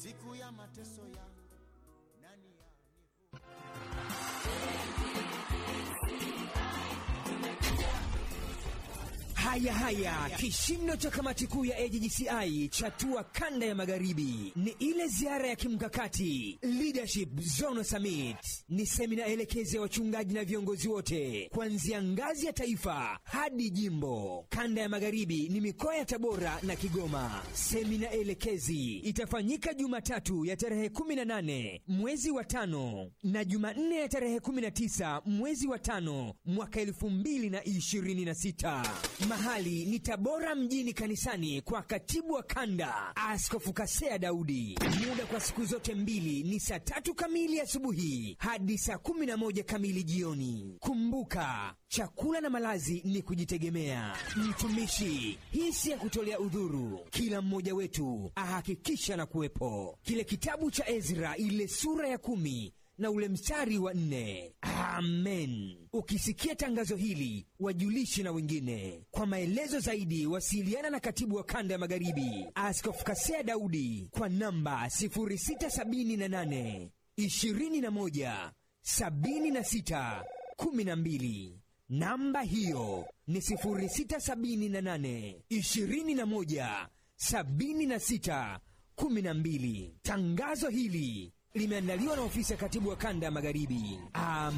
siku ya mateso yangu nani ya Haya haya, kishindo cha kamati kuu ya AJGCI chatua kanda ya magharibi ni ile ziara ya kimkakati Leadership Zone Summit. Ni semina elekezi ya wachungaji na viongozi wote kuanzia ngazi ya taifa hadi jimbo. Kanda ya magharibi ni mikoa ya Tabora na Kigoma. Semina elekezi itafanyika Jumatatu ya tarehe 18 mwezi wa tano na Jumanne ya tarehe 19 mwezi wa tano mwaka 2026. Mahali ni Tabora mjini kanisani kwa katibu wa kanda Askofu Kasea Daudi. Muda kwa siku zote mbili ni saa tatu kamili asubuhi hadi saa kumi na moja kamili jioni. Kumbuka, chakula na malazi ni kujitegemea. Mtumishi, hii si ya kutolea udhuru. Kila mmoja wetu ahakikisha na kuwepo. Kile kitabu cha Ezra, ile sura ya kumi na ule mstari wa nne. Amen. Ukisikia tangazo hili, wajulishe na wengine. Kwa maelezo zaidi, wasiliana na katibu wa kanda ya magharibi Askofu Kasea Daudi kwa namba 0678 21 76 12. Namba hiyo ni 0678 21 76 12. Tangazo hili limeandaliwa na ofisi ya katibu wa kanda ya magharibi. Amen.